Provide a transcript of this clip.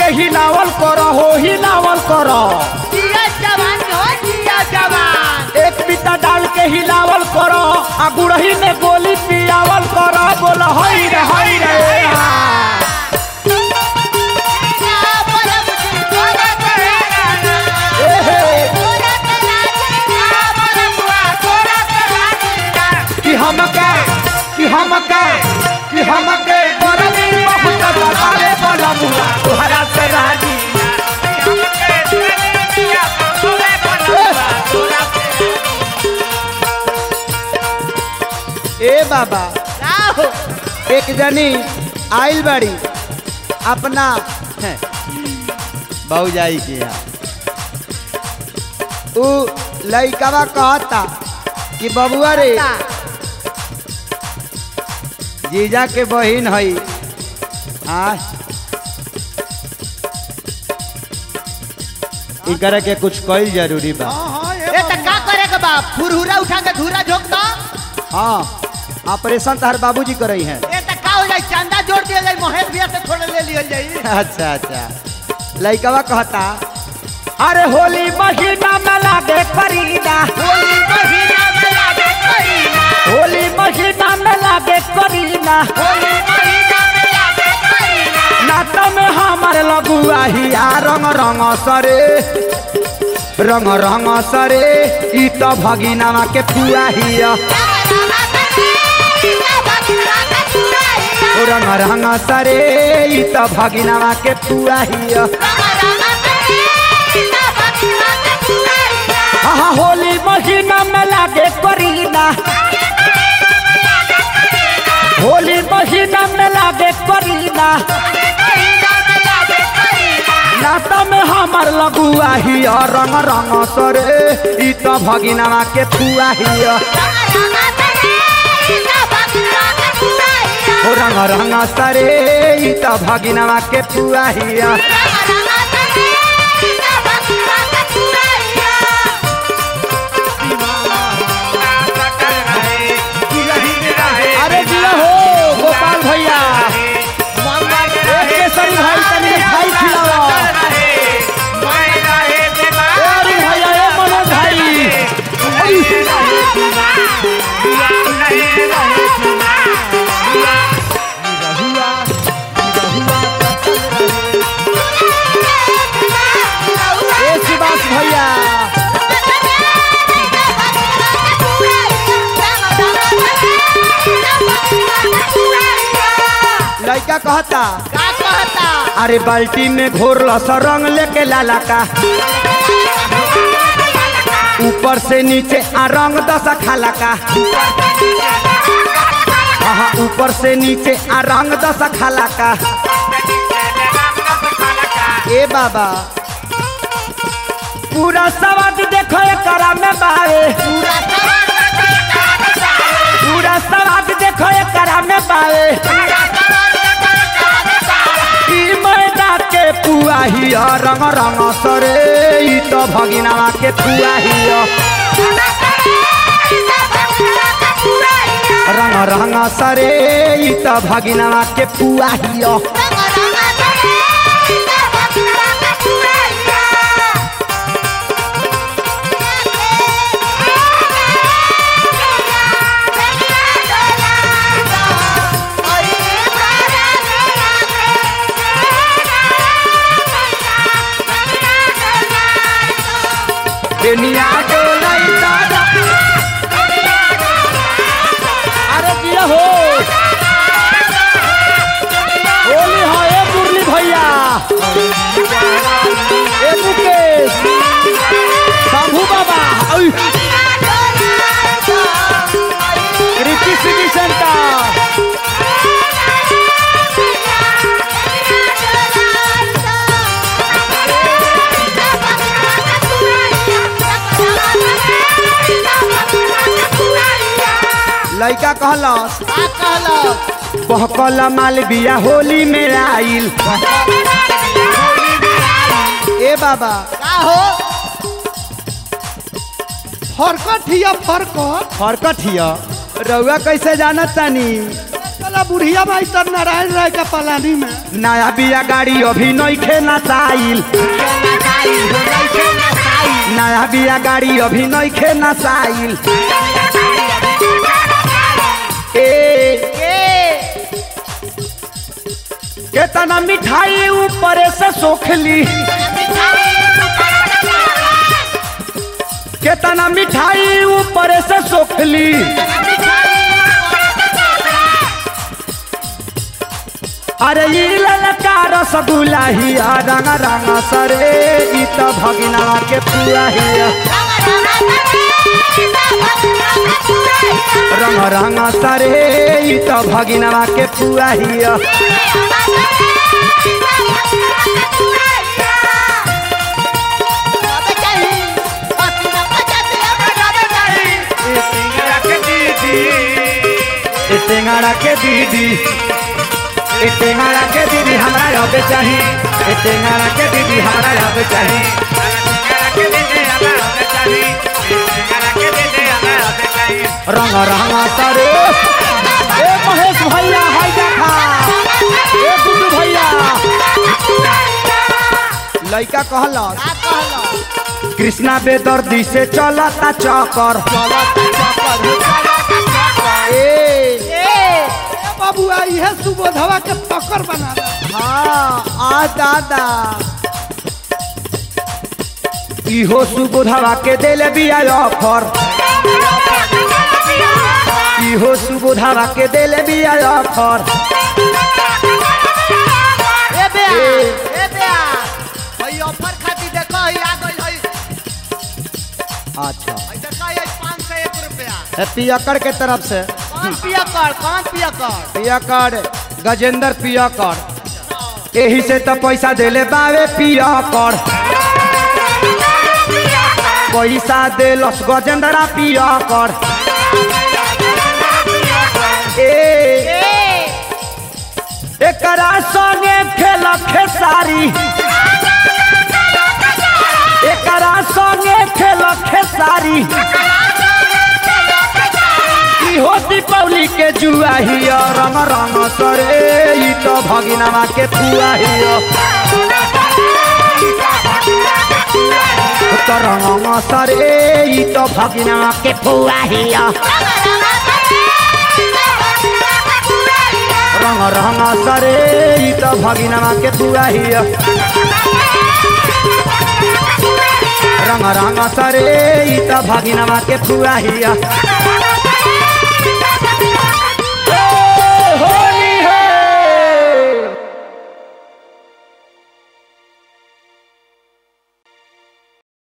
हिलावल करो हो हिलावल करो जिया जवान हो जिया जवान एक बीता डाल के हिलावल करो आ गुड़ही में गोली पियावल करो बोल हई रे हई रे हा। ना बोला मुझे तोरा करेगा ए हे, तोरा करेगा ना बोला बुआ तोरा करेगा कि हमके कि हमके कि हमके बरनी बहुत बतावे बोला मुआ तुहरा से राजी ए बाबा राहो एक जनी आइल बड़ी अपना भौजाई के यहाँ उ लइकवा कहता कि बबुआ रे जीजा के बहिन हई हाँ इकरा के कुछ कईल जरूरी बा ए त का करेगा बाप फुरहुरा उठा के धूरा झोंक दो हाँ ऑपरेशन तहर बाबूजी करई हैं ए त का हो जाई चंदा जोड़ दिया जाई महेश भैया से थोड़ा ले लिया जाई अच्छा अच्छा लइकवा कहता अरे होली महीना में लागे करीना होली महीना में लागे करीना होली महीना में लागे करीना होली महीना में लागे करीना नात में हमार लगुआ हिया रंग रंग सरे रंग रंग सरे ई तो भगिनावा के फुआ हिया ओ रंग रंग सरे ई तो भगिनावा के फुआ हिया हाँ होली महीना में लागे करीना होली महीना में लागे करीना नाता में हमार लगुआ हिया रंग रंग सरे ई तो भगिनावा के फुआ हिया ओ रंग रंग सरे ई तो भगिनावा के फुआ हिया अरे जिया हो गोपाल भैया एक केसरी भाई तनी मिठाई खिलावा ए अरुण भैया ए मनोज भाई ए सुभाष भैया लड़का कहता का कहता अरे बाल्टी में घोर लस रंग लेके लाला का ऊपर से नीचे आ रंग दशा खाला का हाँ ऊपर से नीचे आ रंग दशा खाला का ए बाबा पूरा सवाद देखो एकरा में बावे पूरा सवाद देखो एकरा में बावे ई मैदा के पुआ हिया रंग रंग सरे ई तो भगिनावा के पुआ हिया रंग रंग सरे ई तो भगिनावा के पुआ हिया बेनिया डोलाई दादा अरे दिया हो होली हो ए मुरली भैया ए मुकेश शंभू बाबा ओय रिकी सिटी सेंटर लड़का कहलस का कहलो बहकल माल बिया होली में आइल ए बाबा का हो फरकट हिया फरकट फरकट हिया रउआ कैसे जानत तानी साला बुढ़िया भाई तर नारायण राय का पलानी में नया बिया गाड़ी अभी नइखे नसाइल नया बिया गाड़ी अभी नइखे नसाइल ए केतना मिठाई ऊपर से सोखली केतना मिठाई ऊपर से सोखली अरे ई ललका रसगुल्ला हिया रंग रंग सरे ई त भगिना के पुआ हिया रंग रंग सरे ई त भगिना के पुआ हिया ए टेंगाड़ा के दीदी ए टेंगाड़ा के दीदी हमरा अब चाही ए टेंगाड़ा के दीदी हमरा अब चाही रंग रंग सरे ए महेश भैया हाय देखा ए गुड्डू भैया लइका कहलस कृष्णा बेदर्दी से चलता चक्कर ए ए बाबुआ इहे सुबोधवा के पकड़ बना दे। हाँ आ दादा इहो सुबोधवा के देले बिया ऑफर इहो सुबोधवा के देले बिया ऑफर ए बे ए बे हई ऑफर खाती देखो हई आ गई हई अच्छा हई देखो हई 501 रुपया पियकर के तरफ से कौन पिया कर कौन पिया कर पियकर गजेंद्र पियकर एही से तो पैसा देले बावे पियकर पैसा देलस गजेंद्रा पियकर ए एकरा संगे खेल खेसारी एकरा संगे खेल खेसारी इहो दीपावली के जुआ हिया रंग रंग सरे ई तो भगिनवा के फुआ हिया तो रंग सरे ई तो भगिनवा के फुआ हिया रंग रंग सरे ई तो भगिनवा के फुआ हिया रंग रंग सरे ई तो भगिनवा के फुआ हिया